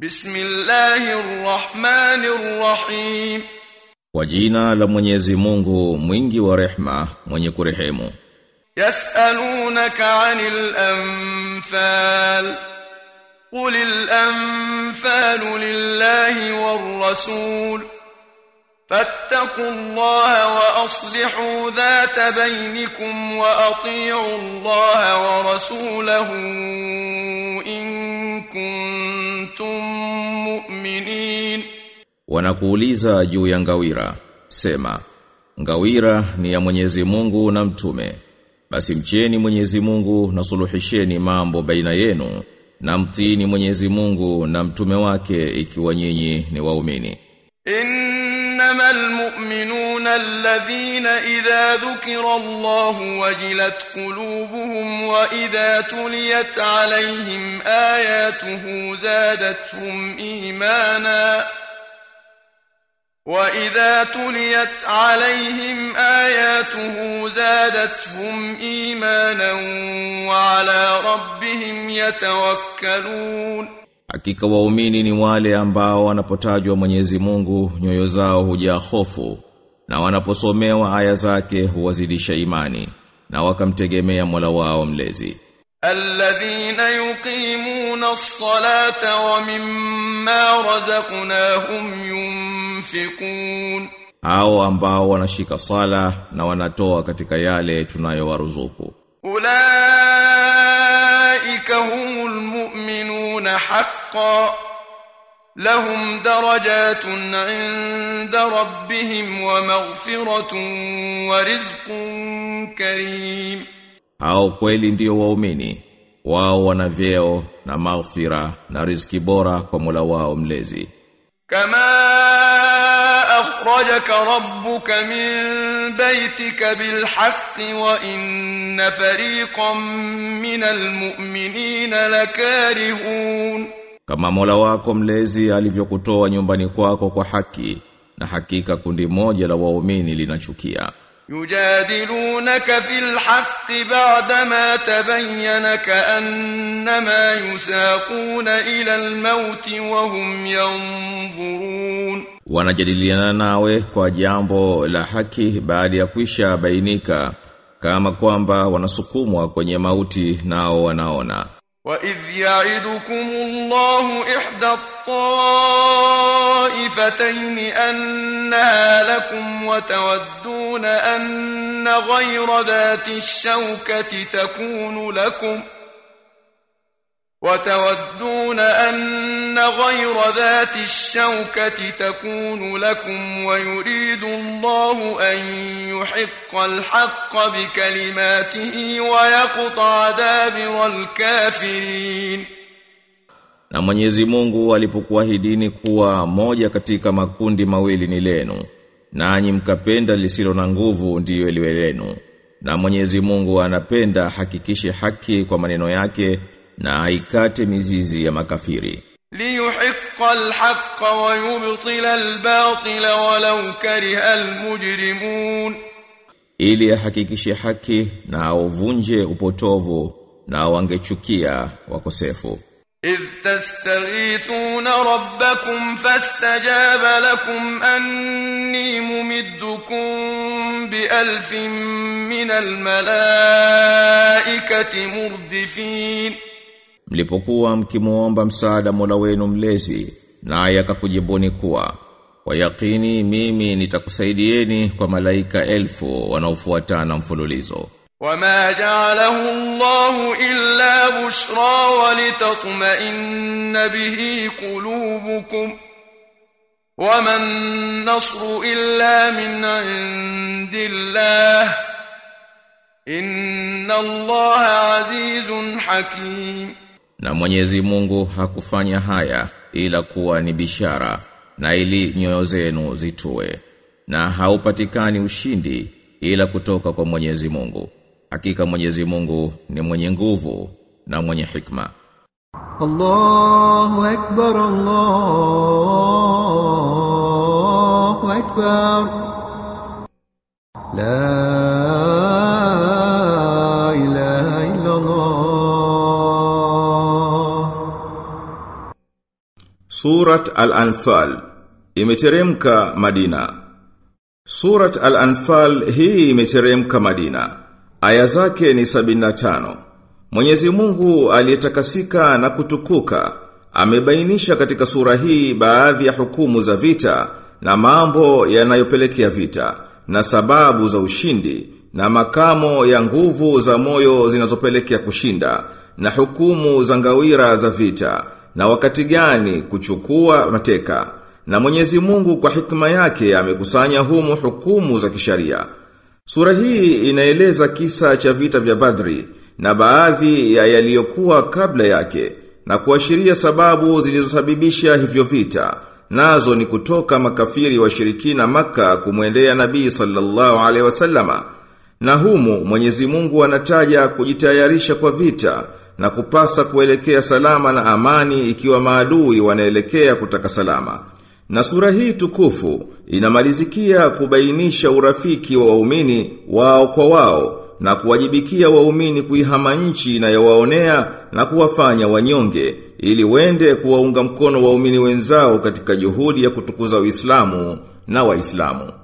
Bismillahir Rahmanir Rahim. Kwa jina la Mwenyezi Mungu mwingi wa rehma mwenye kurehemu Yas'alunaka 'anil anfal Qul al-anfalu lillahi war-rasul فاتقوا الله وأصلحوا ذات بينكم وأطيعوا الله ورسوله إن كنتم مؤمنين Wanakuuliza juu ya ngawira Sema Ngawira ni ya Mwenyezi Mungu na mtume Basi mcheni Mwenyezi Mungu na suluhisheni mambo baina yenu na mtini Mwenyezi Mungu na mtume wake ikiwa nyinyi ni waumini إنما المؤمنون الذين إذا ذكر الله وجلت قلوبهم وإذا تليت عليهم آياته زادتهم إيمانا وإذا تليت عليهم آياته زادتهم إيمانا وعلى ربهم يتوكلون Hakika waumini ni wale ambao wanapotajwa Mwenyezi Mungu nyoyo zao hujaa hofu na wanaposomewa aya zake huwazidisha imani na wakamtegemea Mola wao mlezi. الذين يقيمون الصلاة ومما رزقناهم ينفقون Hao ambao wanashika sala na wanatoa katika yale tunayowaruzuku. أولئك هم المؤمنون حقا لهم درجات عند ربهم ومغفرة ورزق كريم Hao kweli ndio waumini. Wao wana vyeo na maghfira na riziki bora kwa Mola wao mlezi. كما أخرجك ربك من بيتك بالحق وإن فريقا من المؤمنين لكارهون Kama Mola wako mlezi alivyokutoa nyumbani kwako kwa haki na hakika kundi moja la waumini linachukia. يجادلونك في الحق بعدما تبين كأنما يساقون إلى الموت وهم ينظرون Wanajadiliana nawe kwa jambo la haki baada ya kwisha bainika kama kwamba wanasukumwa kwenye mauti nao wanaona. وإذ يعدكم الله إحدى الطائفتين أنها لكم وتودون أن غير ذات الشوكة تكون لكم وتودون أن غير ذات الشوكة تكون لكم ويريد الله أن يحق الحق بكلماته ويقطع دابر الكافرين Na Mwenyezi Mungu alipokuahidini kuwa moja katika makundi mawili ni lenu, nanyi mkapenda lisilo na nguvu ndiyo liwe lenu. Na Mwenyezi Mungu anapenda hakikishe haki kwa maneno yake na aikate mizizi ya makafiri. ليحق الحق ويبطل الباطل ولو كره المجرمون Ili ahakikishe haki na auvunje upotovu na wangechukia wakosefu. إذ تستغيثون ربكم فاستجاب لكم أني ممدكم بألف من الملائكة مردفين Mlipokuwa mkimuomba msaada Mola wenu mlezi, naye akakujibuni kuwa kwa yakini mimi nitakusaidieni kwa malaika elfu wanaofuatana mfululizo. وما جعله الله إلا بشرى ولتطمئن به قلوبكم وما النصر إلا من عند الله إن الله عزيز حكيم Na Mwenyezi Mungu hakufanya haya ila kuwa ni bishara na ili nyoyo zenu zitue. Na haupatikani ushindi ila kutoka kwa Mwenyezi Mungu. Hakika Mwenyezi Mungu ni mwenye nguvu na mwenye hikma. الله أكبر الله أكبر لا إله إلا الله Surat Al-Anfal imeteremka Madina. Surat Al-Anfal hii imeteremka Madina. Aya zake ni 75. Mwenyezi Mungu aliyetakasika na kutukuka amebainisha katika sura hii baadhi ya hukumu za vita na mambo yanayopelekea vita na sababu za ushindi na makamo ya nguvu za moyo zinazopelekea kushinda na hukumu za ngawira za vita na wakati gani kuchukua mateka na Mwenyezi Mungu kwa hikma yake amekusanya humu hukumu za kisharia. Sura hii inaeleza kisa cha vita vya Badri na baadhi ya yaliyokuwa kabla yake na kuashiria sababu zilizosababisha hivyo vita. Nazo ni kutoka makafiri washirikina maka kumwendea Nabii sallallahu alaihi wasallama. Na humu Mwenyezi Mungu anataja kujitayarisha kwa vita na kupasa kuelekea salama na amani ikiwa maadui wanaelekea kutaka salama. Na sura hii tukufu inamalizikia kubainisha urafiki wa waumini wao kwa wao na kuwajibikia waumini kuihama nchi na yawaonea na kuwafanya wanyonge ili wende kuwaunga mkono waumini wenzao katika juhudi ya kutukuza Uislamu na Waislamu.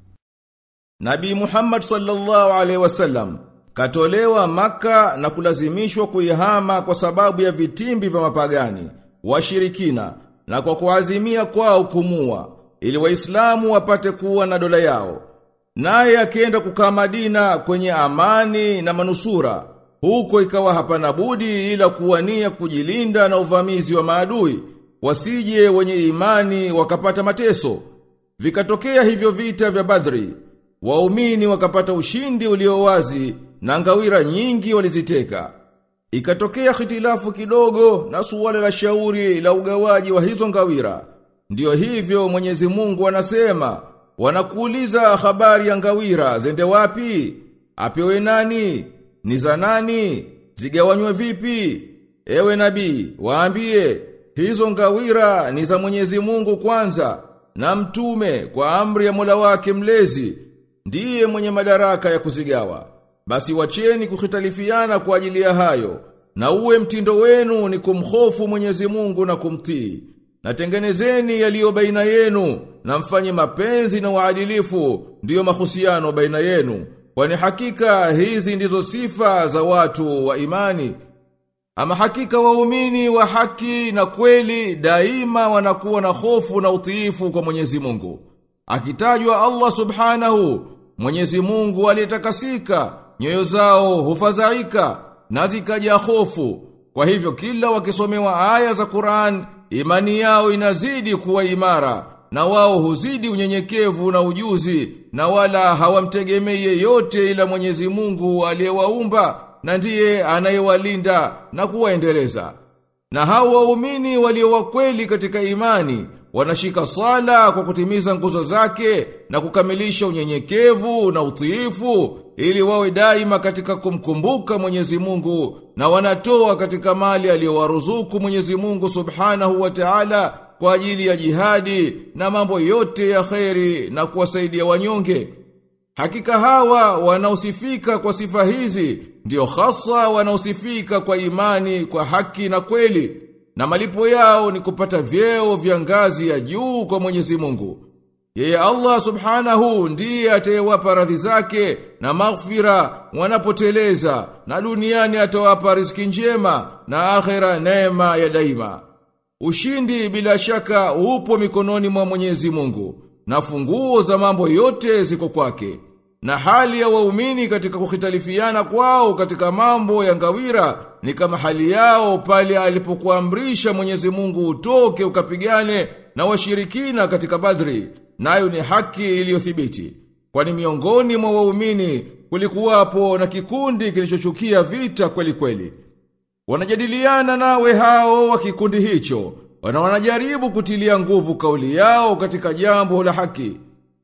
Nabii Muhammad sallallahu alaihi wasallam katolewa maka na kulazimishwa kuihama kwa sababu ya vitimbi vya mapagani, washirikina na kwa kuazimia kwao kumua ili waislamu wapate kuwa na dola yao. Naye akienda kukaa Madina kwenye amani na manusura, huko ikawa hapana budi ila kuwania kujilinda na uvamizi wa maadui, wasije wenye imani wakapata mateso. Vikatokea hivyo vita vya Badri, waumini wakapata ushindi ulio wazi na ngawira nyingi waliziteka. Ikatokea hitilafu kidogo na suala la shauri la ugawaji wa hizo ngawira. Ndiyo hivyo Mwenyezi Mungu anasema, wanakuuliza habari ya ngawira zende wapi? Apewe nani? Ni za nani? Zigawanywe vipi? Ewe nabii, waambie, hizo ngawira ni za Mwenyezi Mungu kwanza, na mtume kwa amri ya Mola wake mlezi, ndiye mwenye madaraka ya kuzigawa. Basi wacheni kukhitalifiana kwa ajili ya hayo, na uwe mtindo wenu ni kumhofu Mwenyezi Mungu na kumtii. Na tengenezeni yaliyo baina yenu, na mfanye mapenzi na uadilifu, ndiyo mahusiano baina yenu. Kwani hakika hizi ndizo sifa za watu wa imani. Ama hakika waumini wa haki na kweli daima wanakuwa na hofu na utiifu kwa Mwenyezi Mungu. Akitajwa Allah Subhanahu, Mwenyezi Mungu aliyetakasika, nyoyo zao hufadhaika na zikaja hofu. Kwa hivyo kila wakisomewa aya za Qur'an, imani yao inazidi kuwa imara na wao huzidi unyenyekevu na ujuzi na wala hawamtegemei yeyote ila Mwenyezi Mungu aliyewaumba na ndiye anayewalinda na kuwaendeleza. Na hao waumini walio wakweli katika imani wanashika sala kwa kutimiza nguzo zake na kukamilisha unyenyekevu na utiifu ili wawe daima katika kumkumbuka Mwenyezi Mungu na wanatoa katika mali aliyowaruzuku Mwenyezi Mungu Subhanahu wa Ta'ala kwa ajili ya jihadi na mambo yote ya kheri na kuwasaidia wanyonge. Hakika hawa wanaosifika kwa sifa hizi ndio hasa wanaosifika kwa imani kwa haki na kweli na malipo yao ni kupata vyeo vya ngazi ya juu kwa Mwenyezi Mungu. Yeye Allah Subhanahu ndiye atayewapa radhi zake na maghfira wanapoteleza na duniani atawapa riziki njema na akhera neema ya daima. Ushindi bila shaka upo mikononi mwa Mwenyezi Mungu na funguo za mambo yote ziko kwake. Na hali ya waumini katika kukhitalifiana kwao katika mambo ya ngawira ni kama hali yao pale alipokuamrisha Mwenyezi Mungu utoke ukapigane na washirikina katika Badri, nayo ni haki iliyothibiti. Kwani miongoni mwa waumini kulikuwapo na kikundi kilichochukia vita kweli kweli. Wanajadiliana nawe hao wa kikundi hicho, wana wanajaribu kutilia nguvu kauli yao katika jambo la haki.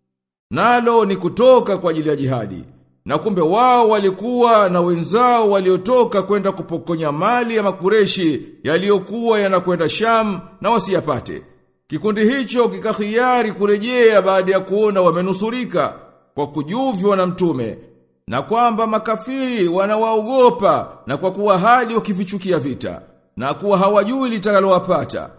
Nalo ni kutoka kwa ajili ya jihadi. Na kumbe wao walikuwa na wenzao waliotoka kwenda kupokonya mali ya makureshi yaliyokuwa yanakwenda Sham na wasiyapate. Kikundi hicho kikahiari kurejea baada ya kuona wamenusurika kwa kujuvywa na mtume na kwamba makafiri wanawaogopa na kwa kuwa hadi wakivichukia vita na kuwa hawajui litakalowapata.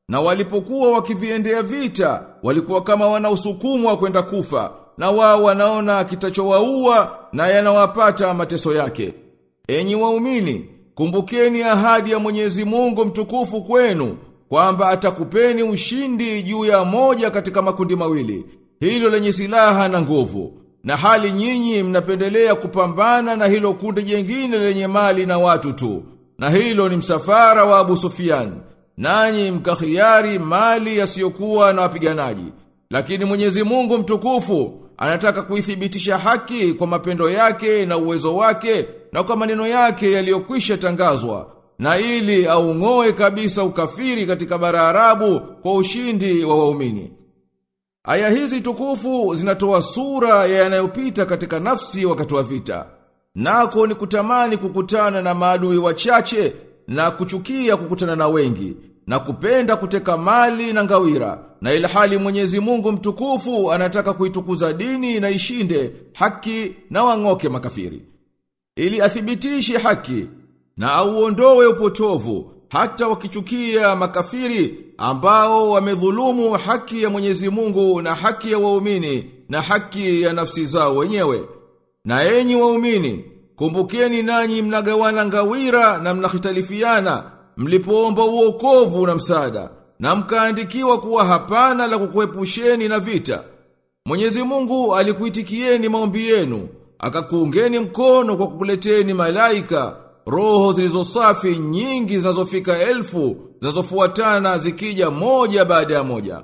Na walipokuwa wakiviendea vita, walikuwa kama wanaosukumwa kwenda kufa, na wao wanaona kitachowaua na yanawapata mateso yake. Enyi waumini, kumbukeni ahadi ya Mwenyezi Mungu mtukufu kwenu kwamba atakupeni ushindi juu ya moja katika makundi mawili, hilo lenye silaha na nguvu. Na hali nyinyi mnapendelea kupambana na hilo kundi jengine lenye mali na watu tu. Na hilo ni msafara wa Abu Sufyan. Nanyi mkakhiari mali yasiyokuwa na wapiganaji. Lakini Mwenyezi Mungu mtukufu anataka kuithibitisha haki kwa mapendo yake na uwezo wake na kwa maneno yake yaliyokwisha tangazwa na ili aung'oe kabisa ukafiri katika bara Arabu kwa ushindi wa waumini. Aya hizi tukufu zinatoa sura ya yanayopita katika nafsi wakati wa vita. Nako ni kutamani kukutana na maadui wachache na kuchukia kukutana na wengi na kupenda kuteka mali na ngawira na ilhali Mwenyezi Mungu mtukufu anataka kuitukuza dini na ishinde haki na wang'oke makafiri ili athibitishe haki na auondoe upotovu hata wakichukia makafiri ambao wamedhulumu haki ya Mwenyezi Mungu na haki ya waumini na haki ya nafsi zao wenyewe. Na enyi waumini, kumbukeni nanyi mnagawana ngawira na mnahitalifiana mlipoomba uokovu na msaada na mkaandikiwa kuwa hapana la kukuepusheni na vita. Mwenyezi Mungu alikuitikieni maombi yenu, akakuungeni mkono kwa kukuleteni malaika roho zilizosafi nyingi zinazofika elfu zinazofuatana zikija moja baada ya moja.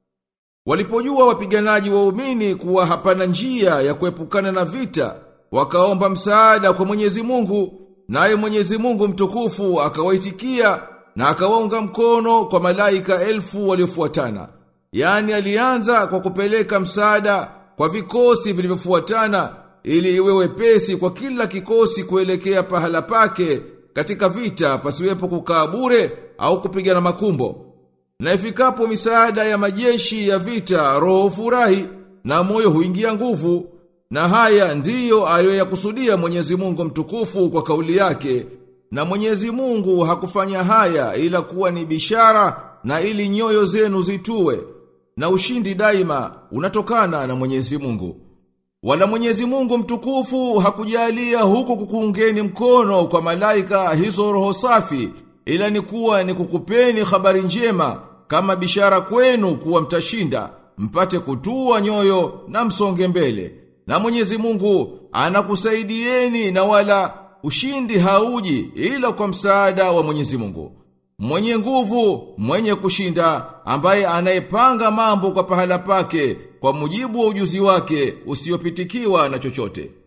Walipojua wapiganaji waumini kuwa hapana njia ya kuepukana na vita, wakaomba msaada kwa Mwenyezi Mungu, naye Mwenyezi Mungu mtukufu akawaitikia na akawaunga mkono kwa malaika elfu waliofuatana. Yaani alianza kwa kupeleka msaada kwa vikosi vilivyofuatana ili iwe wepesi kwa kila kikosi kuelekea pahala pake katika vita pasiwepo kukaa bure au kupigana makumbo. Na ifikapo misaada ya majeshi ya vita roho furahi na moyo huingia nguvu na haya ndiyo aliyoyakusudia Mwenyezi Mungu mtukufu kwa kauli yake na Mwenyezi Mungu hakufanya haya ila kuwa ni bishara na ili nyoyo zenu zitue na ushindi daima unatokana na Mwenyezi Mungu. Wala Mwenyezi Mungu mtukufu hakujalia huku kukuungeni mkono kwa malaika hizo roho safi ila ni kuwa ni kukupeni habari njema kama bishara kwenu kuwa mtashinda mpate kutua nyoyo na msonge mbele na Mwenyezi Mungu anakusaidieni na wala ushindi hauji ila kwa msaada wa Mwenyezi Mungu mwenye nguvu mwenye kushinda ambaye anayepanga mambo kwa pahala pake kwa mujibu wa ujuzi wake usiopitikiwa na chochote